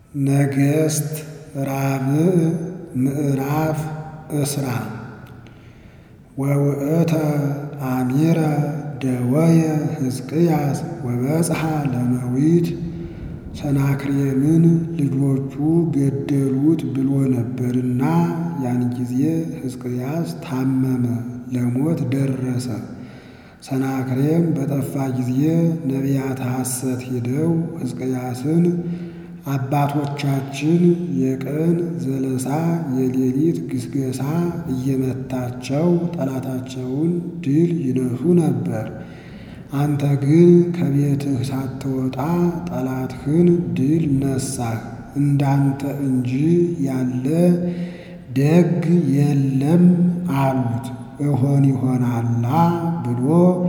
ነገሥት ራብዕ ምዕራፍ እስራ ወውእተ አሚረ ደወየ ሕዝቅያስ ወበጽሐ ለመዊት ሰናክሬምን ልጆቹ ገደሉት ብሎ ነበርና ያን ጊዜ ሕዝቅያስ ታመመ፣ ለሞት ደረሰ። ሰናክሬም በጠፋ ጊዜ ነቢያተ ሐሰት ሄደው ሕዝቅያስን አባቶቻችን የቀን ዘለሳ የሌሊት ግስገሳ እየመታቸው ጠላታቸውን ድል ይነሱ ነበር። አንተ ግን ከቤትህ ሳትወጣ ጠላትህን ድል ነሳህ። እንዳንተ እንጂ ያለ ደግ የለም አሉት። እሆን ይሆናላ ብሎ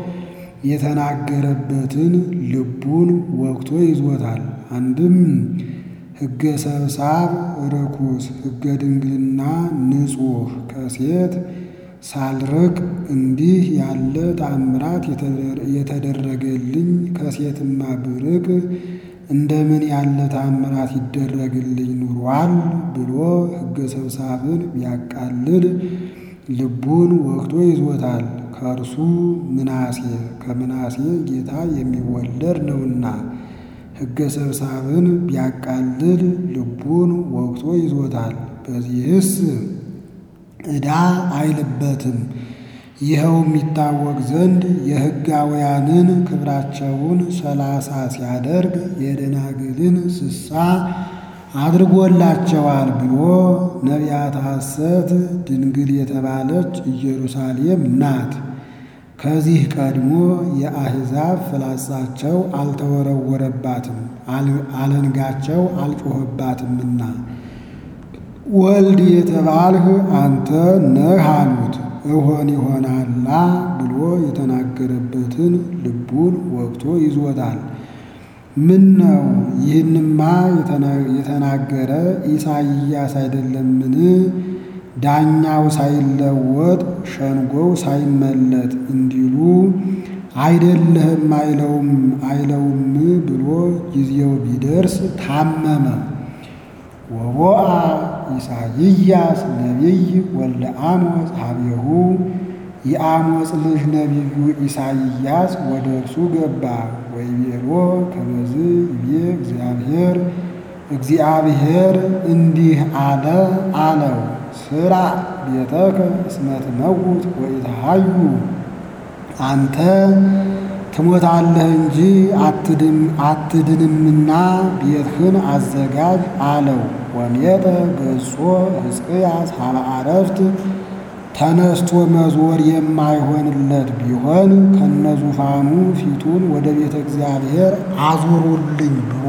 የተናገረበትን ልቡን ወግቶ ይዞታል። አንድም ሕገ ሰብሳብ ርኩስ፣ ሕገ ድንግልና ንጹሕ ከሴት ሳልርቅ እንዲህ ያለ ተአምራት የተደረገልኝ ከሴትማ ብርቅ እንደምን ያለ ተአምራት ይደረግልኝ ኑሯል ብሎ ሕገ ሰብሳብን ቢያቃልል ልቡን ወግቶ ይዞታል። ከእርሱ ምናሴ ከምናሴ ጌታ የሚወለድ ነውና ሕገ ሰብሳብን ቢያቃልል ልቡን ወግቶ ይዞታል። በዚህስ ዕዳ አይልበትም። ይኸው የሚታወቅ ዘንድ የሕጋውያንን ክብራቸውን ሰላሳ ሲያደርግ የደናግልን ስሳ አድርጎላቸዋል ብሎ ነቢያተ ሐሰት ድንግል የተባለች ኢየሩሳሌም ናት። ከዚህ ቀድሞ የአሕዛብ ፍላጻቸው አልተወረወረባትም፣ አለንጋቸው አልጮኸባትምና ወልድ የተባልህ አንተ ነህ አሉት። እሆን ይሆናላ ብሎ የተናገረበትን ልቡን ወግቶ ይዞታል። ምን ነው ይህንማ የተናገረ ኢሳይያስ አይደለምን? ዳኛው ሳይለወጥ ሸንጎው ሳይመለጥ እንዲሉ አይደለህም አይለውም አይለውም ብሎ ጊዜው ቢደርስ ታመመ። ወቦአ ኢሳይያስ ነቢይ ወልደ አሞጽ ሀቤሁ የአሞጽ ልጅ ነቢዩ ኢሳይያስ ወደ እርሱ ገባ። ወይቤሎ ከመዝ ይቤ እግዚአብሔር እግዚአብሔር እንዲህ አለ አለው ስራ ቤተከ እስመ ትመውት ወኢትሃዩ አንተ ትሞታለህ እንጂ አትድንምና ቤትህን አዘጋጅ አለው። ወሜጠ ገጾ ሕዝቅያስ ሀበ አረፍት ተነስቶ መዞር የማይሆንለት ቢሆን ከነዙፋኑ ፊቱን ወደ ቤተ እግዚአብሔር አዙሩልኝ ብሎ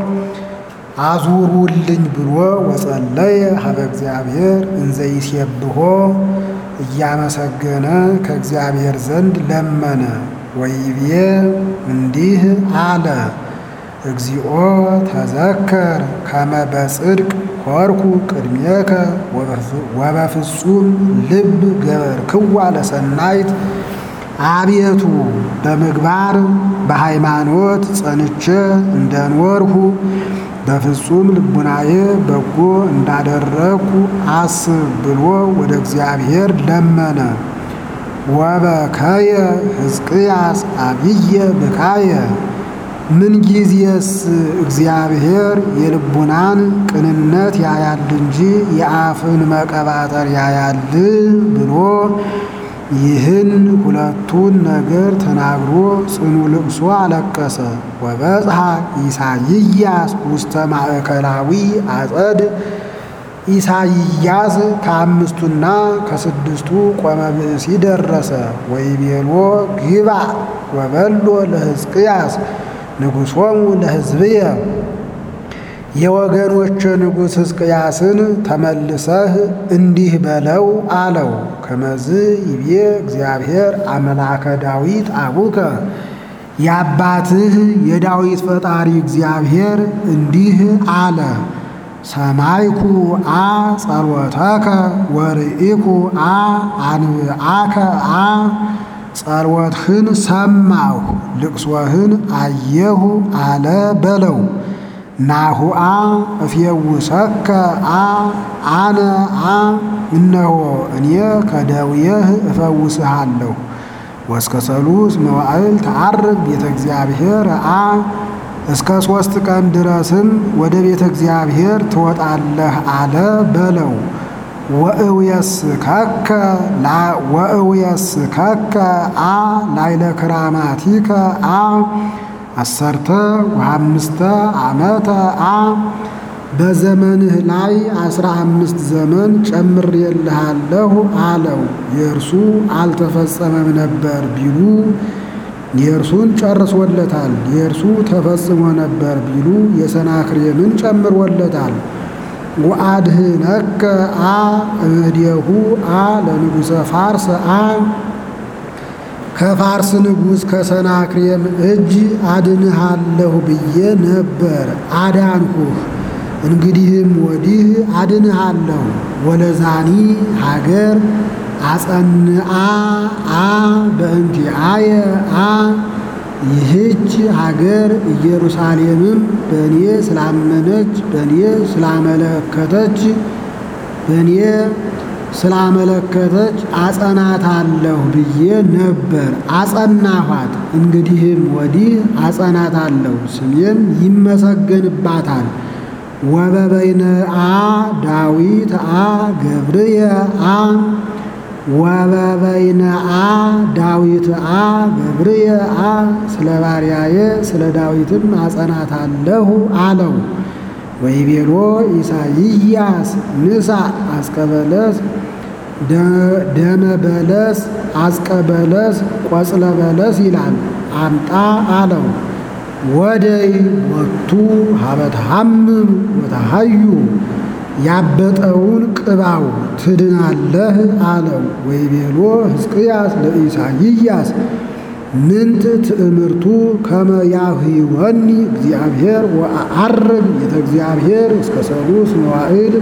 አዙሩልኝ ብሎ ወጸለየ ሀበ እግዚአብሔር እንዘ ይሴብሖ እያመሰገነ ከእግዚአብሔር ዘንድ ለመነ። ወይቤ እንዲህ አለ እግዚኦ ተዘከር ከመ በጽድቅ ሆርኩ ቅድሜከ ወበፍጹም ልብ ገበርክዋ ለሰናይት አቤቱ በምግባር በሃይማኖት ጸንቼ እንደኖርሁ በፍጹም ልቡናዬ በጎ እንዳደረግኩ አስብ ብሎ ወደ እግዚአብሔር ለመነ። ወበከየ ሕዝቅያስ አብየ ብካየ ምንጊዜስ እግዚአብሔር የልቡናን ቅንነት ያያል እንጂ የአፍን መቀባጠር ያያል ብሎ ይህን ሁለቱን ነገር ተናግሮ ጽኑ ልቅሶ አለቀሰ። ወበጽሐ ኢሳይያስ ውስተ ማእከላዊ አጸድ ኢሳይያስ ከአምስቱና ከስድስቱ ቆመ ብእሲ ደረሰ። ወይቤሎ ግባ ወበሎ ለሕዝቅያስ ንጉሶሙ ለሕዝብየ የወገኖች ንጉሥ ሕዝቅያስን ተመልሰህ እንዲህ በለው አለው። ከመዝ ይቤ እግዚአብሔር አምላከ ዳዊት አቡከ የአባትህ የዳዊት ፈጣሪ እግዚአብሔር እንዲህ አለ። ሰማይኩ አ ጸሎተከ ወርኢኩ አ አንብአከ አ ጸሎትህን ሰማሁ ልቅሶህን አየሁ አለ በለው። ናሁአ እፌውሰከ አ አነ አ እነሆ እኔ ከደዌህ እፈውስሃለሁ። ወእስከ ሰሉስ መዋዕል ተዓርግ ቤተ እግዚአብሔር አ እስከ ሦስት ቀን ድረስም ወደ ቤተ እግዚአብሔር ትወጣለህ አለ በለው። ወእውየስከከ ወእውየስከከ አ ላይለ ክራማቲከ አ አሰርተ ወአምስተ ዓመተ አ በዘመንህ ላይ አስራ አምስት ዘመን ጨምሬልሃለሁ አለው። የእርሱ አልተፈጸመም ነበር ቢሉ የእርሱን ጨርሶለታል። የእርሱ ተፈጽሞ ነበር ቢሉ የሰናክሬምን ጨምሮለታል። ወአድህነከ አ እምኔሁ አ ለንጉሠ ፋርስ አ ከፋርስ ንጉሥ ከሰናክሬም እጅ አድንሃለሁ ብዬ ነበር፣ አዳንሁህ። እንግዲህም ወዲህ አድንሃለሁ። ወለዛኒ ሀገር አጸንአ አ በእንቲአየ አ ይህች ሀገር ኢየሩሳሌምም በእኔ ስላመነች በእኔ ስላመለከተች በእኔ ስላመለከተች አጸናታለሁ ብዬ ነበር፣ አጸናኋት። እንግዲህም ወዲህ አጸናታለሁ፣ ስሜም ይመሰገንባታል። ወበበይነ አ ዳዊት አ ገብርየ አ ወበበይነ አ ዳዊት አ ገብርየ አ ስለ ባሪያዬ ስለ ዳዊትም አጸናታለሁ አለው። ወይቤሎ ኢሳይያስ ንሳ አስቀበለስ ደመ በለስ አስቀበለስ ቆጽለ በለስ ይላል። አምጣ አለው። ወደይ ወቱ ሀበትሐምም ወተሐዩ ያበጠውን ቅባው ትድናለህ አለው። ወይቤሎ ሕዝቅያስ ለኢሳይያስ ምንት ትእምርቱ ከመ ያህወኒ እግዚአብሔር ወአዐርግ ቤተ እግዚአብሔር እስከ ሰሉስ መዋዕል።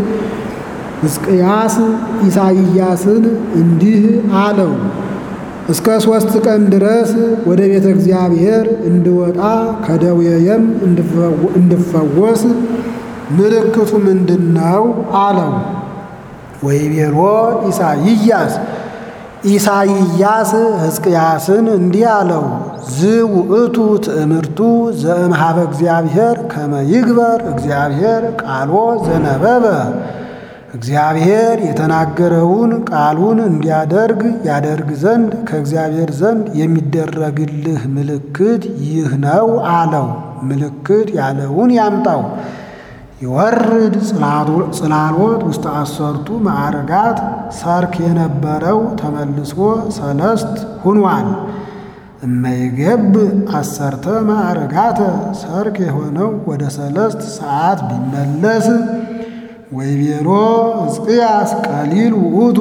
ሕዝቅያስ ኢሳይያስን እንዲህ አለው፣ እስከ ሦስት ቀን ድረስ ወደ ቤተ እግዚአብሔር እንድወጣ ከደዌየም እንድፈወስ ምልክቱ ምንድን ነው አለው። ወይቤሎ ኢሳይያስ ኢሳይያስ ሕዝቅያስን እንዲህ አለው፣ ዝውእቱ ትእምርቱ ዘእምሃበ እግዚአብሔር ከመ ይግበር እግዚአብሔር ቃሎ ዘነበበ እግዚአብሔር የተናገረውን ቃሉን እንዲያደርግ ያደርግ ዘንድ ከእግዚአብሔር ዘንድ የሚደረግልህ ምልክት ይህ ነው አለው። ምልክት ያለውን ያምጣው። ይወርድ ጽላሎት ውስጥ አሰርቱ ማዕረጋት ሰርክ የነበረው ተመልሶ ሰለስት ሁኗል። እመይገብ አሰርተ ማዕረጋተ ሰርክ የሆነው ወደ ሰለስት ሰዓት ቢመለስ ወይቤሎ ሕዝቅያስ ቀሊል ውእቱ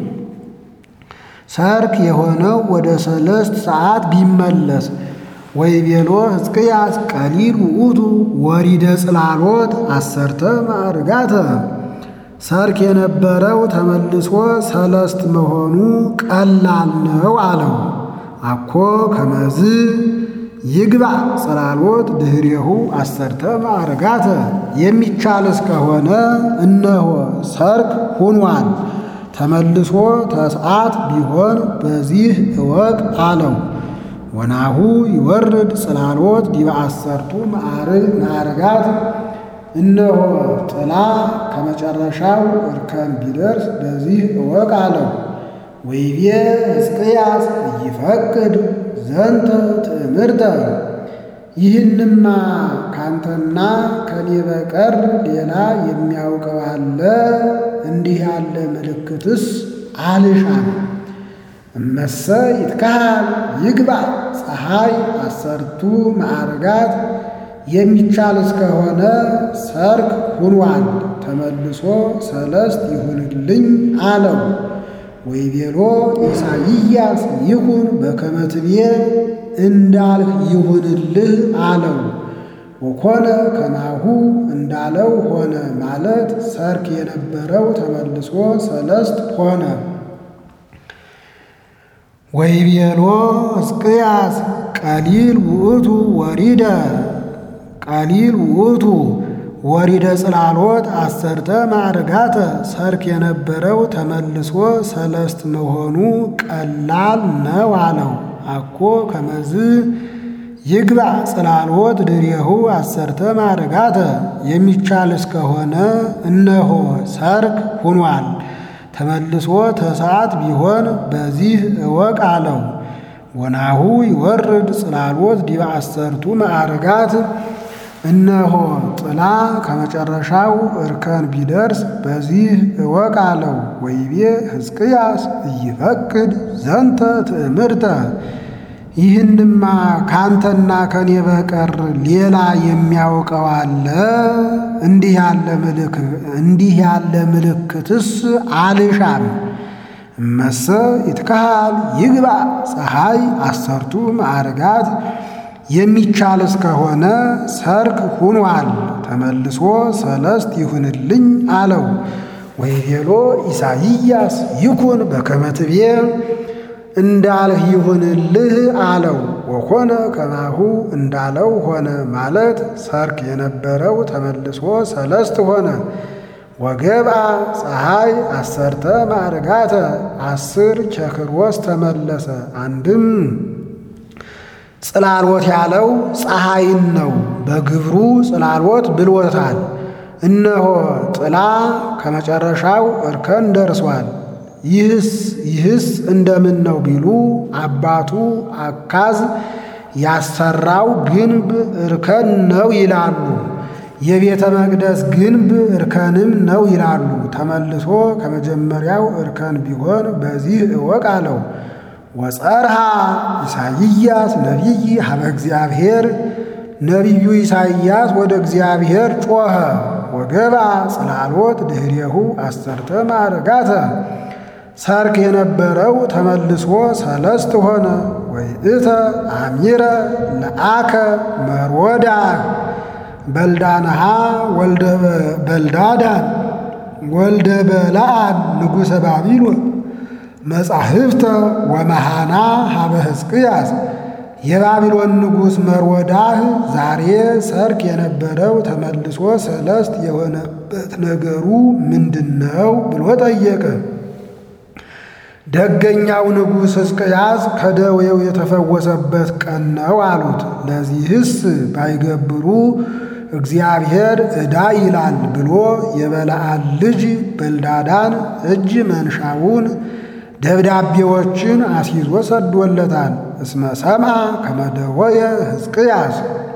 ሰርክ የሆነው ወደ ሰለስት ሰዓት ቢመለስ ወይቤሎ ሕዝቅያስ ቀሊል ውእቱ ወሪደ ጽላሎት አሰርተ ማዕርጋተ ሰርክ የነበረው ተመልሶ ሰለስት መሆኑ ቀላል ነው አለው። አኮ ከመዝ ይግባ ጽላሎት ድህሬሁ አሰርተ ማዕርጋተ የሚቻል እስከሆነ እነሆ ሰርክ ሁኗል። ተመልሶ ተስዓት ቢሆን በዚህ እወቅ አለው። ወናሁ ይወርድ ጽላሎት ዲበ አሰርቱ ማዕርጋት እነሆ ጥላ ከመጨረሻው እርከን ቢደርስ በዚህ እወቅ አለው። ወይቤ ሕዝቅያስ እይፈቅድ ዘንተ ትእምርተ ይህንማ ካንተና ከኔ በቀር ሌላ የሚያውቀው አለ? እንዲህ ያለ ምልክትስ አልሻም። እመሰ ይትካሃል ይግባ ፀሐይ አሰርቱ ማዕርጋት የሚቻል እስከሆነ ሰርክ ሁኗል። ተመልሶ ሰለስት ይሁንልኝ አለው። ወይቤሎ ኢሳይያስ ይሁን በከመ ትቤ እንዳልህ ይሁንልህ አለው። ወኮነ ከማሁ እንዳለው ሆነ ማለት ሰርክ የነበረው ተመልሶ ሰለስት ሆነ። ወይቤሎ ሕዝቅያስ ቀሊል ውእቱ ወሪደ ቀሊል ውእቱ ወሪደ ጽላሎት አሰርተ ማዕርጋተ ሰርክ የነበረው ተመልሶ ሰለስት መሆኑ ቀላል ነው አለው። አኮ ከመዝ ይግባ ጽላሎት ድሬሁ አሰርተ ማዕርጋተ የሚቻል እስከሆነ እነሆ ሰርክ ሁኗል። ተመልሶ ተሰዓት ቢሆን በዚህ እወቅ አለው። ወናሁ ይወርድ ጽላሎት ዲበ አሰርቱ ማዕርጋት እነሆ ጥላ ከመጨረሻው እርከን ቢደርስ በዚህ እወቅ አለው። ወይቤ ሕዝቅያስ እይፈቅድ ዘንተ ትእምርተ ይህንማ ካንተና ከኔ በቀር ሌላ የሚያውቀው አለ? እንዲህ ያለ ምልክ እንዲህ ያለ ምልክትስ አልሻም። እመሰ ይትካሃል ይግባ ፀሐይ አሰርቱ ማዕርጋት የሚቻል እስከሆነ ሰርክ ሁኗል። ተመልሶ ሰለስት ይሁንልኝ አለው። ወይቤሎ ኢሳይያስ ይኩን በከመ ትቤ እንዳልህ ይሁንልህ አለው። ወኮነ ከማሁ እንዳለው ሆነ ማለት ሰርክ የነበረው ተመልሶ ሰለስት ሆነ። ወገብአ ፀሐይ አሰርተ ማዕርጋተ አስር ቸክሮስ ተመለሰ። አንድም ጽላሎት ያለው ፀሐይን ነው። በግብሩ ጽላሎት ብሎታል። እነሆ ጥላ ከመጨረሻው እርከን ደርሷል። ይህስ ይህስ እንደምን ነው ቢሉ አባቱ አካዝ ያሰራው ግንብ እርከን ነው ይላሉ። የቤተ መቅደስ ግንብ እርከንም ነው ይላሉ። ተመልሶ ከመጀመሪያው እርከን ቢሆን በዚህ እወቅ አለው። ወጸርሃ ኢሳይያስ ነቢይ ሀበ እግዚአብሔር ነቢዩ ኢሳይያስ ወደ እግዚአብሔር ጮኸ። ወገባ ጽላሎት ድኅሬሁ አሰርተ ማዕርጋተ ሰርክ የነበረው ተመልሶ ሰለስት ሆነ። ወይእተ አሚረ ለአከ መሮዳ በልዳንሃ ወልደ በልዳዳን ወልደ በለዓን ንጉሠ ባቢሎን መጻሕፍተ ወመሃና ሀበ ሕዝቅያስ የባቢሎን ንጉሥ መርወዳህ ዛሬ ሰርክ የነበረው ተመልሶ ሰለስት የሆነበት ነገሩ ምንድን ነው ብሎ ጠየቀ። ደገኛው ንጉሥ ሕዝቅያስ ከደዌው የተፈወሰበት ቀን ነው አሉት። ለዚህስ ባይገብሩ እግዚአብሔር ዕዳ ይላል ብሎ የበለዓን ልጅ በልዳዳን እጅ መንሻውን ደብዳቤዎችን አስይዞ ሰዶለታል። እስመ ሰምዐ ከመደወየ ሕዝቅያስ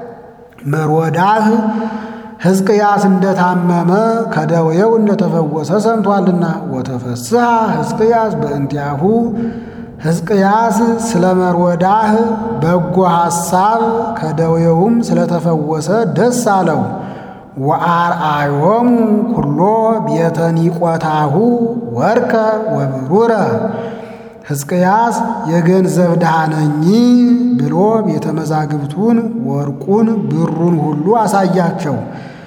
መሮዳህ ሕዝቅያስ እንደታመመ ከደዌው እንደተፈወሰ ሰምቷልና። ወተፈስሐ ሕዝቅያስ በእንቲአሁ ሕዝቅያስ ስለ መሮዳህ በጎ ሐሳብ ከደዌውም ስለተፈወሰ ደስ አለው። ወአርአዮሙ ኩሎ ቤተ ኒቆታሁ ወርቀ ወብሩረ ሕዝቅያስ የገንዘብ ድሃ ነኝ ብሎ ቤተ መዛግብቱን ወርቁን ብሩን ሁሉ አሳያቸው።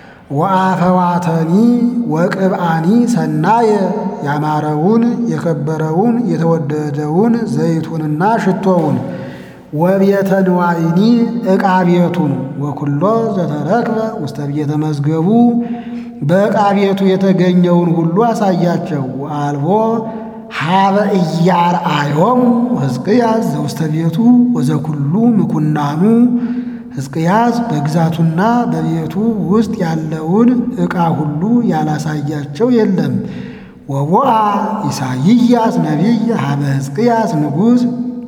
ወአፈዋተኒ ወቅብአኒ ሰናየ ያማረውን የከበረውን የተወደደውን ዘይቱንና ሽቶውን ወቤተ ንዋይኒ ዕቃ ቤቱን ወኩሎ ዘተረክበ ውስተ ቤተ መዝገቡ በዕቃ ቤቱ የተገኘውን ሁሉ አሳያቸው። ወአልቦ ሀበ ኢያርአዮሙ ሕዝቅያስ ዘውስተ ቤቱ ወዘኩሉ ምኩናኑ ሕዝቅያስ በግዛቱና በቤቱ ውስጥ ያለውን ዕቃ ሁሉ ያላሳያቸው የለም። ወቦአ ኢሳይያስ ነቢይ ሀበ ሕዝቅያስ ንጉሥ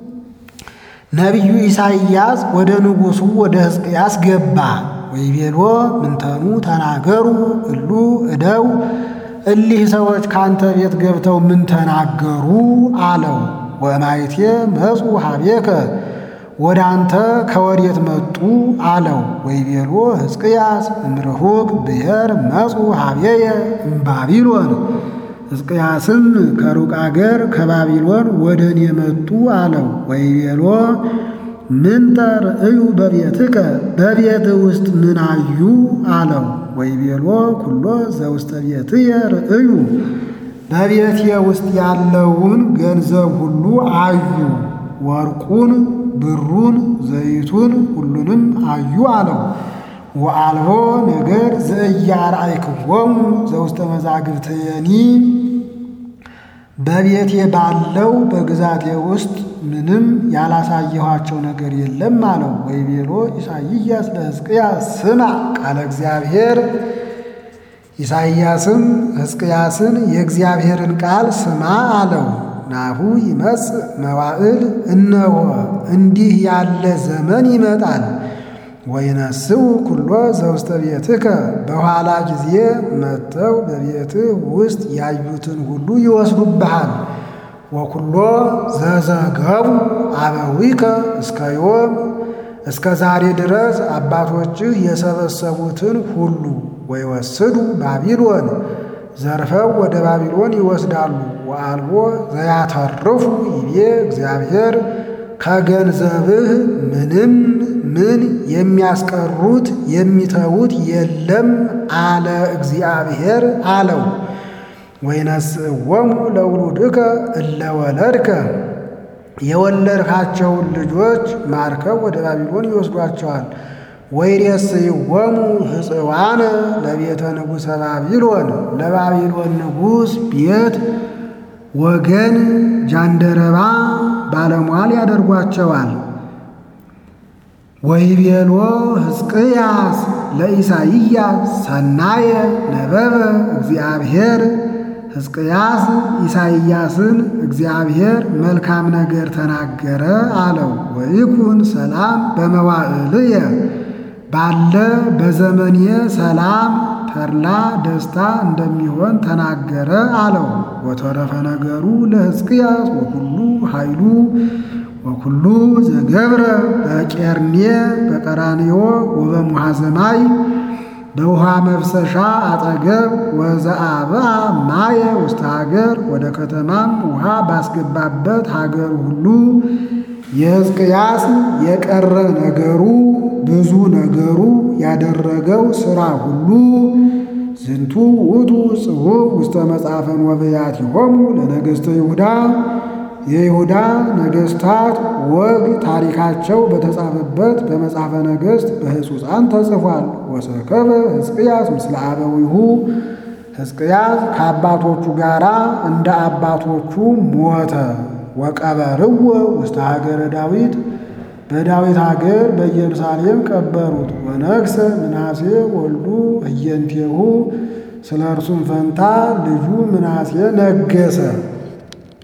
ነቢዩ ኢሳይያስ ወደ ንጉሡ ወደ ሕዝቅያስ ገባ። ወይቤሎ ምንተኑ ተናገሩ እሉ እደው እሊህ ሰዎች ካንተ ቤት ገብተው ምን ተናገሩ አለው። ወማይቴ መጹ ሀቤከ ወደ አንተ ከወዴት መጡ አለው። ወይቤሎ ሕዝቅያስ እምርሁቅ ብሔር መጹ ሀቤየ እምባቢሎን ሕዝቅያስም ከሩቅ አገር ከባቢሎን ወደ እኔ መጡ አለው። ወይቤሎ ምንተ ርእዩ በቤትከ በቤት ውስጥ ምን አዩ አለው። ወይቤሎ ኩሎ ዘውስተ ቤትየ ርእዩ በቤቴ ውስጥ ያለውን ገንዘብ ሁሉ አዩ፣ ወርቁን፣ ብሩን፣ ዘይቱን ሁሉንም አዩ አለው። ወአልቦ ነገር ዘእያርአይክዎሙ ዘውስተ መዛግብትየኒ በቤቴ ባለው በግዛቴ ውስጥ ምንም ያላሳየኋቸው ነገር የለም አለው። ወይቤሎ ኢሳይያስ ለሕዝቅያስ ስማ ቃለ እግዚአብሔር ኢሳይያስም ሕዝቅያስን የእግዚአብሔርን ቃል ስማ አለው። ናሁ ይመጽእ መዋዕል እነሆ እንዲህ ያለ ዘመን ይመጣል። ወይነስኡ ኩሎ ዘውስተ ቤትከ በኋላ ጊዜ መጥተው በቤትህ ውስጥ ያዩትን ሁሉ ይወስዱብሃል። ወኩሎ ዘዘገቡ አበዊከ እስከ ዮም እስከ ዛሬ ድረስ አባቶችህ የሰበሰቡትን ሁሉ ወይወስዱ ባቢሎን ዘርፈው ወደ ባቢሎን ይወስዳሉ። ወአልቦ ዘያተርፉ ይቤ እግዚአብሔር ከገንዘብህ ምንም ምን የሚያስቀሩት የሚተዉት የለም አለ እግዚአብሔር አለው። ወይነስእዎሙ ለውሉድከ እለ ወለድከ የወለድካቸውን ልጆች ማርከው ወደ ባቢሎን ይወስዷቸዋል። ወይሬስይዎሙ ሕፅዋነ ለቤተ ንጉሠ ባቢሎን ለባቢሎን ንጉሥ ቤት ወገን ጃንደረባ ባለሟል ያደርጓቸዋል። ወይቤሎ ሕዝቅያስ ለኢሳይያስ ሰናየ ነበበ እግዚአብሔር ሕዝቅያስ ኢሳይያስን እግዚአብሔር መልካም ነገር ተናገረ አለው። ወይኩን ሰላም በመዋዕልየ ባለ በዘመኔ ሰላም ተድላ ደስታ እንደሚሆን ተናገረ አለው። ወተረፈ ነገሩ ለሕዝቅያስ ወኩሉ ኃይሉ ወኩሉ ዘገብረ በቄርኔ በቀራንዮ ወበሙሐዘማይ በውሃ መፍሰሻ አጠገብ ወዘአብአ ማየ ውስተ ሀገር ወደ ከተማም ውሃ ባስገባበት ሀገር ሁሉ የሕዝቅያስ የቀረ ነገሩ ብዙ ነገሩ ያደረገው ሥራ ሁሉ ዝንቱ ውእቱ ጽሑፍ ውስተ መጽሐፈ ወበያቲሆሙ ለነገሥተ ይሁዳ የይሁዳ ነገሥታት ወግ ታሪካቸው በተጻፈበት በመጽሐፈ ነገሥት በሕጹፃን ተጽፏል። ወሰከበ ሕዝቅያስ ምስለ አበዊሁ ሕዝቅያስ ከአባቶቹ ጋር እንደ አባቶቹ ሞተ። ወቀበርዎ ውስተ ሀገረ ዳዊት በዳዊት ሀገር በኢየሩሳሌም ቀበሩት። ወነግሠ ምናሴ ወልዱ ህየንቴሁ ስለ እርሱም ፈንታ ልጁ ምናሴ ነገሰ።